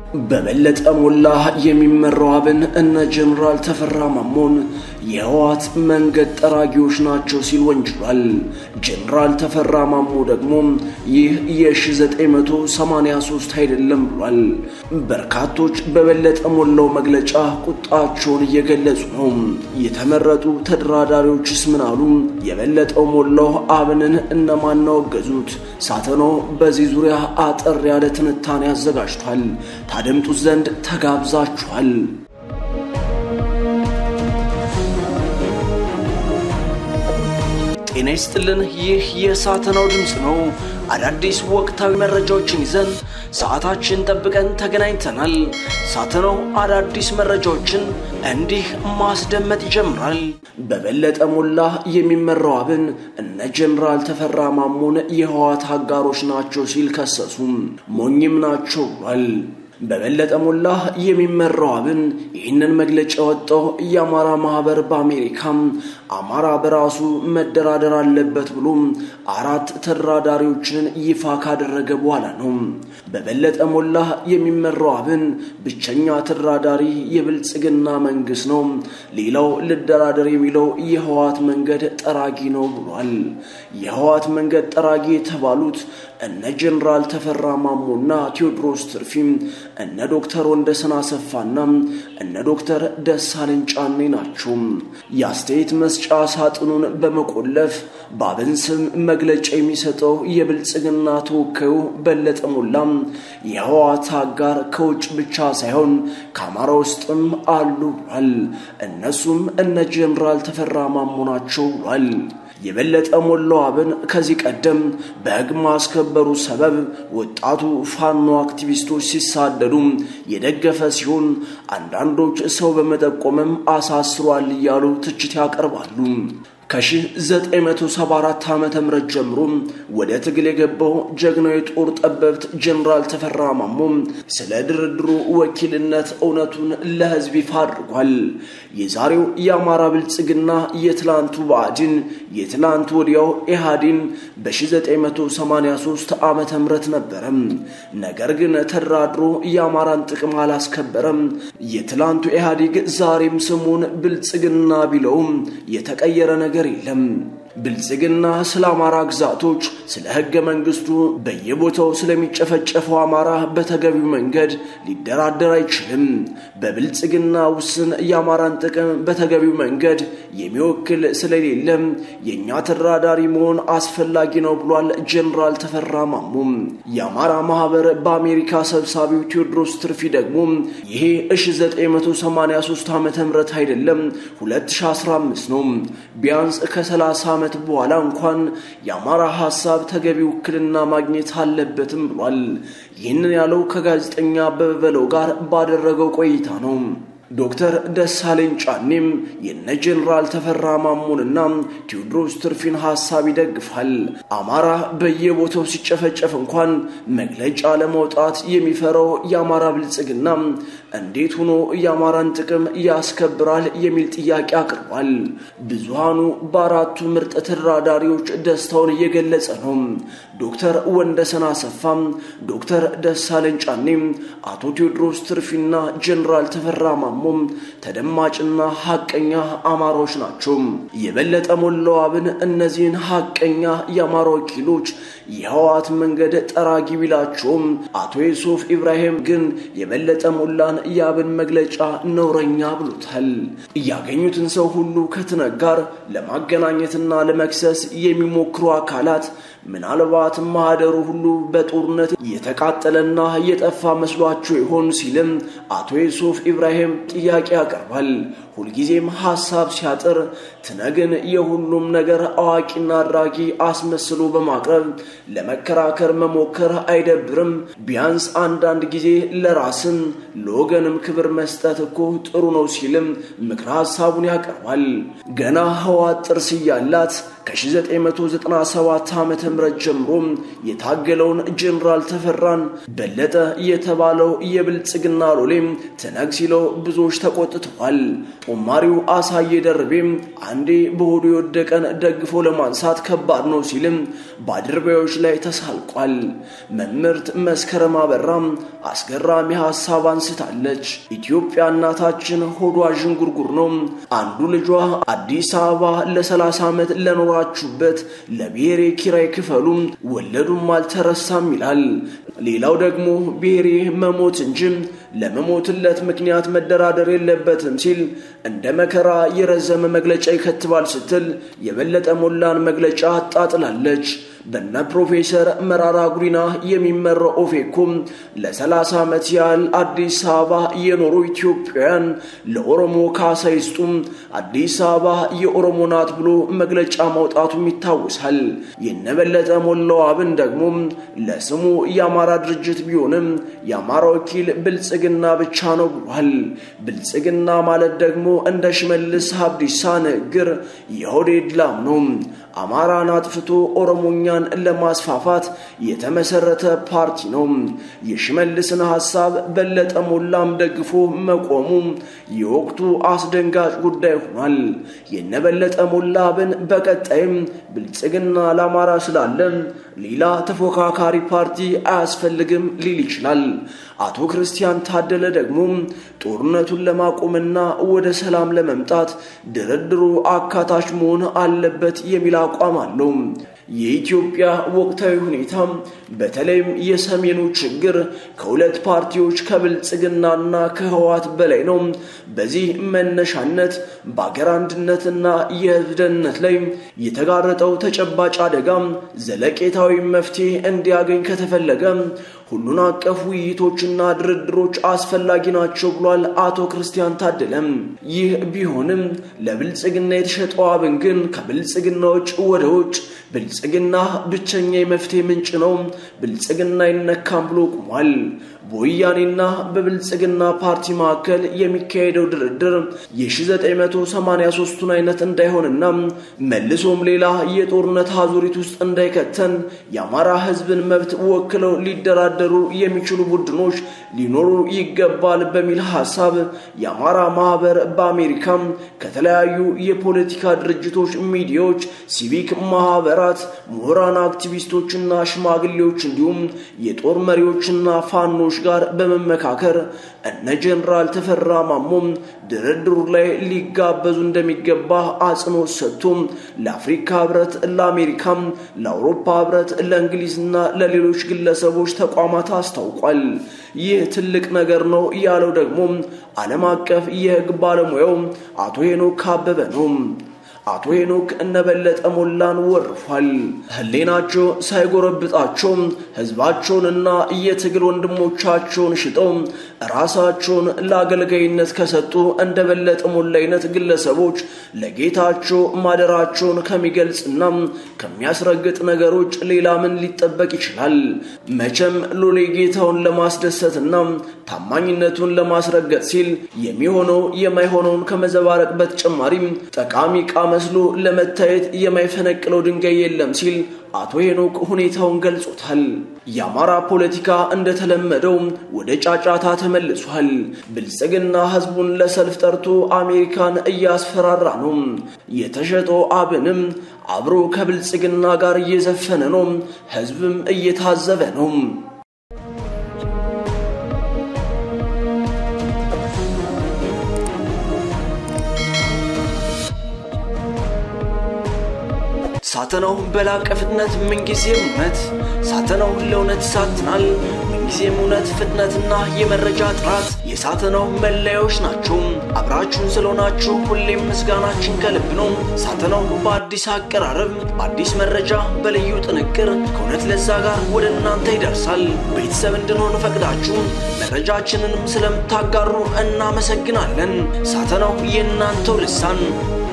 በበለጠ ሞላ የሚመራው አብን እነ ጀኔራል ተፈራ ማሞን የህወሓት መንገድ ጠራጊዎች ናቸው ሲል ወንጅሏል። ጀኔራል ተፈራ ማሞ ደግሞ ይህ የ1983 አይደለም ብሏል። በርካቶች በበለጠ ሞላው መግለጫ ቁጣቸውን እየገለጹ ነው። የተመረጡ ተደራዳሪዎችስ ምን አሉ? የበለጠው ሞላው አብንን እነማን አወገዙት? ሳተኖ በዚህ ዙሪያ አጠር ያለ ትንታኔ አዘጋጅቷል። ታደምጡት ዘንድ ተጋብዛችኋል። ጤና ይስጥልን። ይህ የሳተናው ድምፅ ነው። አዳዲስ ወቅታዊ መረጃዎችን ይዘን ሰዓታችን ጠብቀን ተገናኝተናል። ሳተናው አዳዲስ መረጃዎችን እንዲህ ማስደመጥ ይጀምራል። በበለጠ ሞላ የሚመራው አብን እነ ጀኔራል ተፈራ ማሞን የህወሓት አጋሮች ናቸው ሲል ከሰሱም ሞኝም ናቸው ብሏል። በበለጠ ሞላ የሚመራው አብን ይህንን መግለጫ ያወጣው የአማራ ማህበር በአሜሪካም አማራ በራሱ መደራደር አለበት ብሎ አራት ተደራዳሪዎችን ይፋ ካደረገ በኋላ ነው። በበለጠ ሞላ የሚመራው አብን ብቸኛ ተደራዳሪ የብልጽግና መንግስት ነው፣ ሌላው ልደራደር የሚለው የህወሓት መንገድ ጠራጊ ነው ብሏል። የህወሓት መንገድ ጠራጊ የተባሉት እነ ጀኔራል ተፈራ ማሞና ቴዎድሮስ ትርፊም እነ ዶክተር ወንደሰን አሰፋና እነ ዶክተር ደሳለኝ ጫኔ ናቸው። የአስተያየት መስጫ ሳጥኑን በመቆለፍ በአብን ስም መግለጫ የሚሰጠው የብልጽግና ተወካዩ በለጠ ሞላም የህወሓት አጋር ከውጭ ብቻ ሳይሆን ከአማራ ውስጥም አሉ ብሏል። እነሱም እነ ጀኔራል ተፈራ ማሞ ናቸው ብሏል። የበለጠ ሞላው አብን ከዚህ ቀደም በህግ ማስከበሩ ሰበብ ወጣቱ ፋኖ አክቲቪስቶች ሲሳደዱ የደገፈ ሲሆን አንዳንዶች ሰው በመጠቆምም አሳስሯል እያሉ ትችት ያቀርባሉ። ከ1974 ዓ ም ጀምሮ ወደ ትግል የገባው ጀግናው የጦር ጠበብት ጀኔራል ተፈራ ማሞ ስለ ድርድሩ ወኪልነት እውነቱን ለህዝብ ይፋ አድርጓል። የዛሬው የአማራ ብልጽግና የትላንቱ ብአዴን የትላንቱ ወዲያው ኢህአዴን በ1983 ዓ ም ነበረ። ነገር ግን ተደራድሮ የአማራን ጥቅም አላስከበረም። የትላንቱ ኢህአዴግ ዛሬም ስሙን ብልጽግና ቢለውም የተቀየረ ነገር የለም። ብልጽግና ስለ አማራ ግዛቶች፣ ስለ ህገ መንግስቱ፣ በየቦታው ስለሚጨፈጨፈው አማራ በተገቢው መንገድ ሊደራደር አይችልም። በብልጽግና ውስን የአማራን ጥቅም በተገቢው መንገድ የሚወክል ስለሌለም የእኛ ተደራዳሪ መሆን አስፈላጊ ነው ብሏል ጀኔራል ተፈራ ማሞም። የአማራ ማህበር በአሜሪካ ሰብሳቢው ቴዎድሮስ ትርፊ ደግሞ ይሄ 1983 ዓ ም አይደለም 2015 ነው ቢያንስ ከ30 ዓመት በኋላ እንኳን የአማራ ሀሳብ ተገቢ ውክልና ማግኘት አለበትም ብሏል። ይህንን ያለው ከጋዜጠኛ አበበ በለው ጋር ባደረገው ቆይታ ነው። ዶክተር ደሳለኝ ጫኔም የነ ጀኔራል ተፈራ ማሞንና ቴዎድሮስ ትርፊን ሀሳብ ይደግፋል። አማራ በየቦታው ሲጨፈጨፍ እንኳን መግለጫ ለመውጣት የሚፈራው የአማራ ብልጽግና እንዴት ሆኖ የአማራን ጥቅም ያስከብራል የሚል ጥያቄ አቅርቧል። ብዙሃኑ በአራቱ ምርጥ ተደራዳሪዎች ደስታውን እየገለጸ ነው። ዶክተር ወንደሰን አሰፋም፣ ዶክተር ደሳለኝ ጫኔም፣ አቶ ቴዎድሮስ ትርፊና ጀኔራል ተፈራ ማሞ ተደማጭና ሀቀኛ አማራዎች ናቸው። የበለጠ ሞላው አብን እነዚህን ሀቀኛ የአማራ ወኪሎች የህወሓት መንገድ ጠራጊ ቢላቸውም አቶ ዩሱፍ ኢብራሂም ግን የበለጠ ሞላን የአብን መግለጫ ነውረኛ ብሎታል። ያገኙትን ሰው ሁሉ ከትነግ ጋር ለማገናኘትና ለመክሰስ የሚሞክሩ አካላት ምናልባት ማህደሩ ሁሉ በጦርነት የተቃጠለና የጠፋ መስሏቸው ይሆን ሲልም አቶ ዩሱፍ ኢብራሂም ጥያቄ ያቀርባል። ሁልጊዜም ሐሳብ ሲያጥር ትነግን የሁሉም ነገር አዋቂና አድራጊ አስመስሎ በማቅረብ ለመከራከር መሞከር አይደብርም? ቢያንስ አንዳንድ ጊዜ ለራስም ለወገንም ክብር መስጠት እኮ ጥሩ ነው ሲልም ምክረ ሐሳቡን ያቀርባል። ገና ህወሓት ጥርስ እያላት ከ1997 ዓ ም ጀምሮ የታገለውን ጀኔራል ተፈራን በለጠ የተባለው የብልጽግና ሎሌም ትነግ ሲለው ብዙዎች ተቆጥተዋል። ጦማሪው አሳየ ደርቤም አንዴ በሆዱ የወደቀን ደግፎ ለማንሳት ከባድ ነው ሲልም በአድርባዮች ላይ ተሳልቋል። መምህርት መስከረም አበራም አስገራሚ ሀሳብ አንስታለች። ኢትዮጵያ እናታችን ሆዷ ዥንጉርጉር ነው። አንዱ ልጇ አዲስ አበባ ለ30 ዓመት ለኖራችሁበት ለብሔሬ ኪራይ ክፈሉ ወለዱም አልተረሳም ይላል። ሌላው ደግሞ ብሔሬ መሞት እንጂ ለመሞትለት ምክንያት መደራደር የለበትም ሲል እንደ መከራ የረዘመ መግለጫ ይከትባል ስትል የበለጠ ሞላን መግለጫ አጣጥላለች። በነ ፕሮፌሰር መራራ ጉዲና የሚመራው ኦፌኮም ለ30 ዓመት ያህል አዲስ አበባ የኖሩ ኢትዮጵያውያን ለኦሮሞ ካሳ ይስጡም፣ አዲስ አበባ የኦሮሞ ናት ብሎ መግለጫ ማውጣቱም ይታወሳል። የነበለጠ ሞላው አብን ደግሞ ለስሙ የአማራ ድርጅት ቢሆንም የአማራ ወኪል ብልጽግና ብቻ ነው ብሏል። ብልጽግና ማለት ደግሞ እንደ ሽመልስ አብዲሳ ንግግር የሆዴድ ላም ነው። አማራን አጥፍቶ ኦሮሞኛን ለማስፋፋት የተመሰረተ ፓርቲ ነው። የሽመልስን ሐሳብ በለጠ ሞላም ደግፎ መቆሙ የወቅቱ አስደንጋጭ ጉዳይ ሆኗል። የነበለጠ ሞላ አብን በቀጣይም ብልጽግና ለአማራ ስላለ ሌላ ተፎካካሪ ፓርቲ አያስፈልግም ሊል ይችላል። አቶ ክርስቲያን ታደለ ደግሞ ጦርነቱን ለማቆምና ወደ ሰላም ለመምጣት ድርድሩ አካታች መሆን አለበት የሚል አቋም አለው። የኢትዮጵያ ወቅታዊ ሁኔታ በተለይም የሰሜኑ ችግር ከሁለት ፓርቲዎች ከብልጽግናና ከህወሓት በላይ ነው። በዚህ መነሻነት በአገር አንድነትና የህዝብ ደህንነት ላይ የተጋረጠው ተጨባጭ አደጋ ዘለቄታዊ መፍትሄ እንዲያገኝ ከተፈለገ ሁሉን አቀፍ ውይይቶችና ድርድሮች አስፈላጊ ናቸው ብሏል አቶ ክርስቲያን ታደለም። ይህ ቢሆንም ለብልጽግና የተሸጠው አብን ግን ከብልጽግና ውጭ ወደ ውጭ ብልጽግና ብቸኛ የመፍትሄ ምንጭ ነው፣ ብልጽግና አይነካም ብሎ ቁሟል። በወያኔና በብልጽግና ፓርቲ መካከል የሚካሄደው ድርድር የ1983ቱን አይነት እንዳይሆንና መልሶም ሌላ የጦርነት አዙሪት ውስጥ እንዳይከተን የአማራ ህዝብን መብት ወክለው ሊደራደሩ የሚችሉ ቡድኖች ሊኖሩ ይገባል በሚል ሀሳብ የአማራ ማህበር በአሜሪካም ከተለያዩ የፖለቲካ ድርጅቶች፣ ሚዲያዎች፣ ሲቪክ ማህበራት፣ ምሁራን፣ አክቲቪስቶችና ሽማግሌዎች እንዲሁም የጦር መሪዎችና ፋኖች ጋር በመመካከር እነ ጀኔራል ተፈራ ማሞም ድርድሩ ላይ ሊጋበዙ እንደሚገባ አጽንኦት ሰጥቶ ለአፍሪካ ህብረት፣ ለአሜሪካም፣ ለአውሮፓ ህብረት፣ ለእንግሊዝና ለሌሎች ግለሰቦች ተቋማት አስታውቋል። ይህ ትልቅ ነገር ነው ያለው ደግሞ ዓለም አቀፍ የህግ ባለሙያው አቶ ሄኖክ አበበ ነው። አቶ ሄኖክ እነበለጠ ሞላን ወርፏል። ህሌናቸው ሳይጎረብጣቸው ህዝባቸውንና የትግል ወንድሞቻቸውን ሽጠው ራሳቸውን ለአገልጋይነት ከሰጡ እንደ በለጠ ሞላ አይነት ግለሰቦች ለጌታቸው ማደራቸውን ከሚገልጽና ከሚያስረግጥ ነገሮች ሌላ ምን ሊጠበቅ ይችላል? መቼም ሎሌ ጌታውን ለማስደሰትና ታማኝነቱን ለማስረገጥ ሲል የሚሆነው የማይሆነውን ከመዘባረቅ በተጨማሪም ጠቃሚ ዕቃ መስሎ ለመታየት የማይፈነቅለው ድንጋይ የለም ሲል አቶ ሄኖክ ሁኔታውን ገልጾታል። የአማራ ፖለቲካ እንደተለመደው ወደ ጫጫታ ተመልሷል። ብልጽግና ህዝቡን ለሰልፍ ጠርቶ አሜሪካን እያስፈራራ ነው። የተሸጠው አብንም አብሮ ከብልጽግና ጋር እየዘፈነ ነው። ህዝብም እየታዘበ ነው። ሳተናው በላቀ ፍጥነት ምንጊዜም እውነት ሳተናው ለእውነት ይሳትናል። ምንጊዜም እውነት፣ ፍጥነትና የመረጃ ጥራት የሳተናው መለያዎች ናቸው። አብራችሁን ስለሆናችሁ ሁሌም ምስጋናችን ከልብ ነው። ሳተናው በአዲስ አቀራረብ፣ በአዲስ መረጃ፣ በልዩ ጥንቅር ከእውነት ለዛ ጋር ወደ እናንተ ይደርሳል። ቤተሰብ እንድንሆን ፈቅዳችሁ መረጃችንንም ስለምታጋሩ እናመሰግናለን። ሳተናው የእናንተው ልሳን